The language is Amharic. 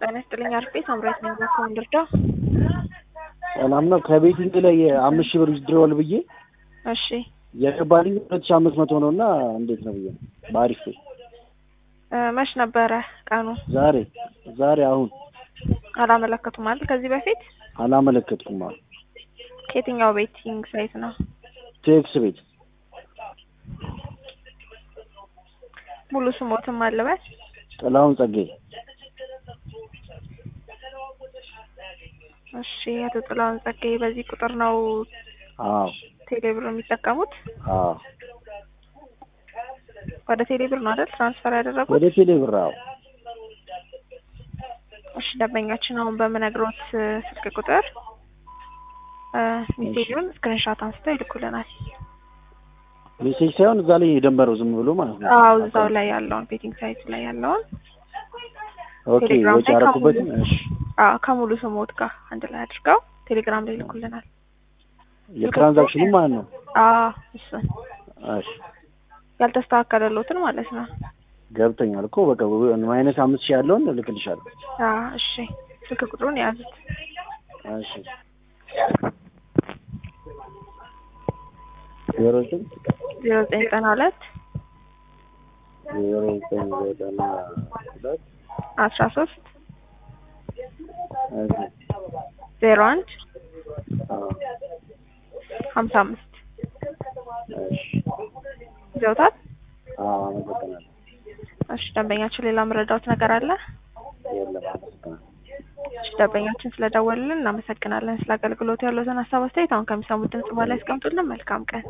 ጤና ይስጥልኝ አርፌ ሳምራዊት ነኝ። በኮን ልርዳ? ሰላም ነው። ከቤቲንግ ላይ አምስት ሺህ ብር ዊዝድሮዋል ብዬ እሺ የገባልኝ ሁለት ሺህ አምስት መቶ ነው እና እንዴት ነው ብዬ ነው በአሪፍ ላይ እ መች ነበረ ቀኑ? ዛሬ ዛሬ አሁን አላመለከቱም ማለት ከዚህ በፊት አላመለከትኩም። አሁን ከየትኛው ቤቲንግ ሳይት ነው? ቴክስ ቤት ሙሉ ስሞትም አለበት? ጥላሁን ጸጋዬ እሺ አቶ ጥላሁን ጸጋዬ በዚህ ቁጥር ነው አዎ ቴሌብር የሚጠቀሙት? አዎ ወደ ቴሌብር ነው አይደል ትራንስፈር ያደረጉት? ወደ ቴሌ ብር አዎ እሺ ደንበኛችን አሁን በምነግሮት እ ስልክ ቁጥር እ ሜሴጁን ስክሪንሾት አንስተው ይልኩልናል። ሜሴጅ ሳይሆን እዛ ላይ የደንበረው ዝም ብሎ ማለት ነው። አዎ እዛው ላይ ያለውን ቤቲንግ ሳይቱ ላይ ያለውን ኦኬ ቴሌግራም ወጪ ላይ ያደረኩበትን ከሙሉ- እሺ አዎ ከሙሉ ስሞት ጋር አንድ ላይ አድርገው ቴሌግራም ላይ ይልኩልናል። የትራንዛክሽኑ ማለት ነው። አዎ እሱን እሺ ያልተስተካከለሎትን ማለት ነው። ገብተኛል እኮ በቃ ማይነስ አምስት ሺህ ያለውን እልክልሻለሁ። አዎ እሺ ስልክ ቁጥሩን የያዙት እሺ ዜሮ ዘጠኝ ዜሮ ዘጠኝ ዘጠና ሁለት ዜሮ ዘጠኝ ዘጠና ሁለት አስራ ሶስት እሺ ዜሮ አንድ አዎ ሀምሳ አምስት እሺ ይዘውታል። አዎ አመሰግናለሁ። እሺ ደንበኛችን ሌላ መረዳት ነገር አለ? የለም አመሰግናለሁ። እሺ ደንበኛችን ስለደወሉልን እናመሰግናለን። ስለ አገልግሎቱ ያለውን ሀሳብ አስተያየት አሁን ከሚሰሙት ድምጽ በኋላ ያስቀምጡልን። መልካም ቀን